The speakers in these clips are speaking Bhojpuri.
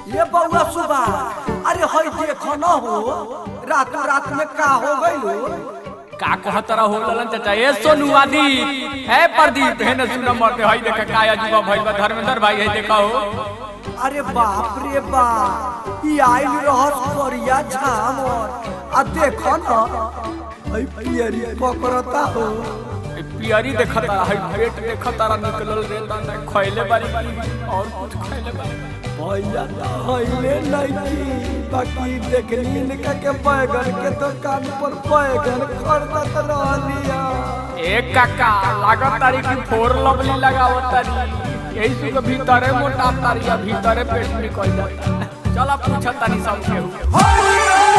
ये बउआ सुबह अरे हई देखो न हो रात रात में का हो गइल का कहत रहो ललन चाचा ए सोनू आदि ए प्रदीप हे न सुन मरते हई देख का अजूबा भइल बा धर्मेंद्र भाई है देखो अरे बाप रे बाप ई आइल रहस करिया झाम आ देखो न हई पियरी पकड़ता हो ए पियरी देखता हई पेट देखता निकलल रे दाना खइले बारी और कुछ खइले बारी भैया हईले नहीं बाकी देखनी इनका के बैगन के दुकान पर बैगन खरीदत रहलिया ए काका लागत तारी की फोर लवली लगावत तारी यही सुके भीतरे मोटा तारी या भीतरे पेट निकल जाता चला पूछत तानी सब केहू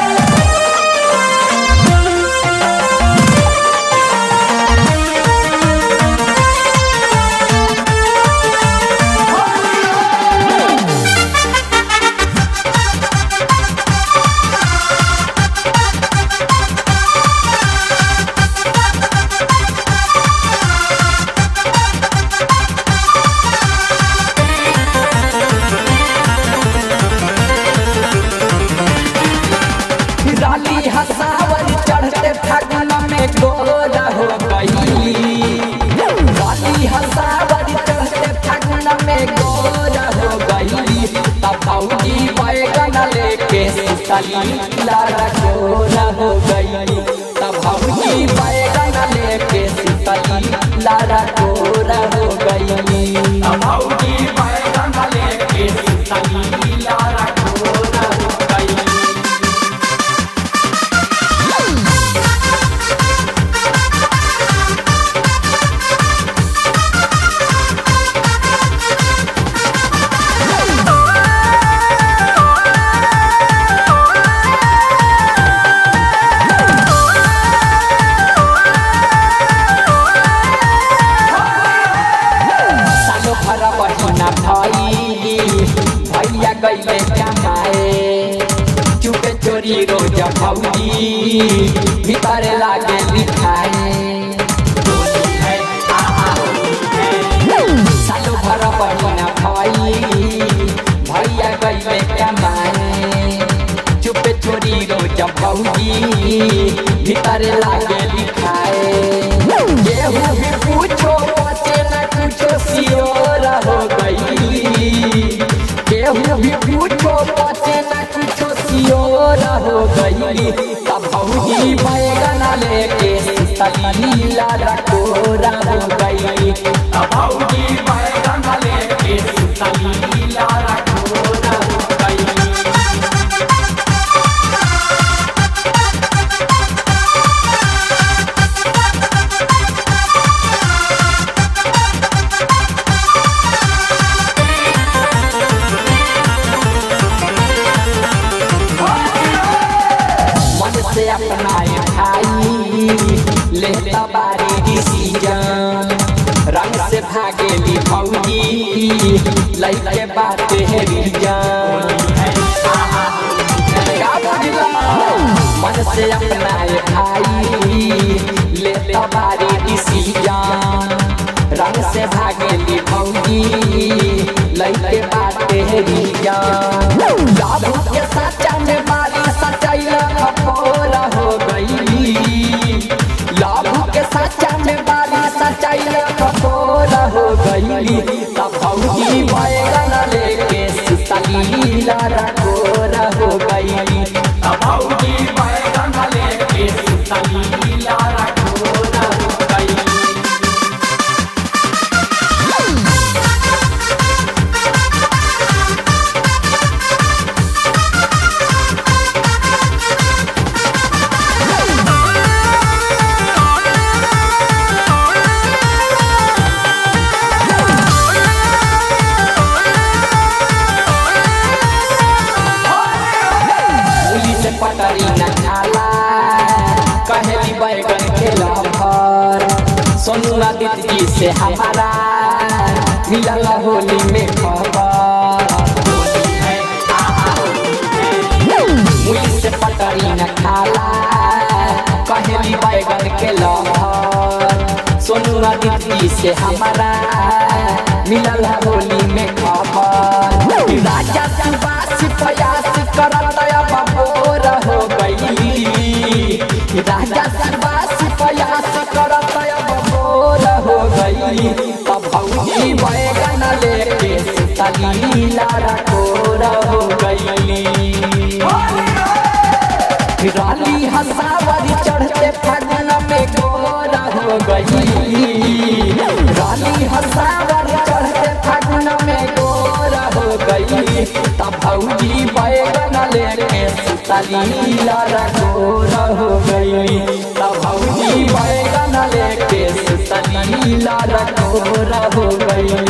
राली हसावर चढ़ते फागुन में गोरा हो गई राली हसावर चढ़ते फागुन में गोरा हो गई तब भौजी बैगन लेके सीतली लारा गोरा हो गई तब भौजी बैगन लेके सीतली लारा गोरा हो गई तब भौजी बैगन लेके सीतली लारा गोरा हो गई सालो भरा बहिना भाई भैया गईले कमाए चुपे चोरी रोज भौजी भीतर लागे लिखाए सालो भरा बहिना भाई भैया गईले कमाए चुपे चोरी रोज भौजी भीतर लागे लिखाए केहू भी पूछो बचे न कुछो सियोर हो गई केहू भी पूछो बचे न कुछो सियोर हो गई तब भौजी बैगन लेके तलीला रकोरा हो गई तब भौजी बैगन लेके तलीला रकोरा हो गई मन से अपनाए भाई लेता बारी डिसीजन रंग से भागेली भौजी लइके बात है रीजन का बुझला? मन से अपनाए भाई लेता बारी डिसीजन रंग से भागेली भौजी लइके बात है रीजन लाभू के सच्चा में बारी सच्चाई खपोरा हो गई लाभू के सच्चा में बारी सच्चाई खपोरा हो गई तब भौजी बैगन लेके सीतलीला रकोरा हो गई तब भौजी बैगन लेके सीतलीला रकोरा हो गई पुलिस पटरी न खाला कहली बैगन के लभर सोनू आदित्य जी से हमारा मिलल होली में खबर पुलिस पटरी न खाला कहली बैगन के लभर सोनू आदित्य जी से हमारा मिलल होली में खबर राजा सुबह करतया बबोर हो गई राजा सरवास प्रयास करतया बबोर हो गई तब भौजी बैगन लेके सुतली लारा कोर हो गई राली हसावरी चढ़ते फागुन में गोरा हो गई राली हसावरी चढ़ते फागुन में गोरा हो गई तब भौजी बैगन लेके सुतली लारा गोरा हो गई तब भौजी बैगन लेके सुतली लारा गोरा हो गई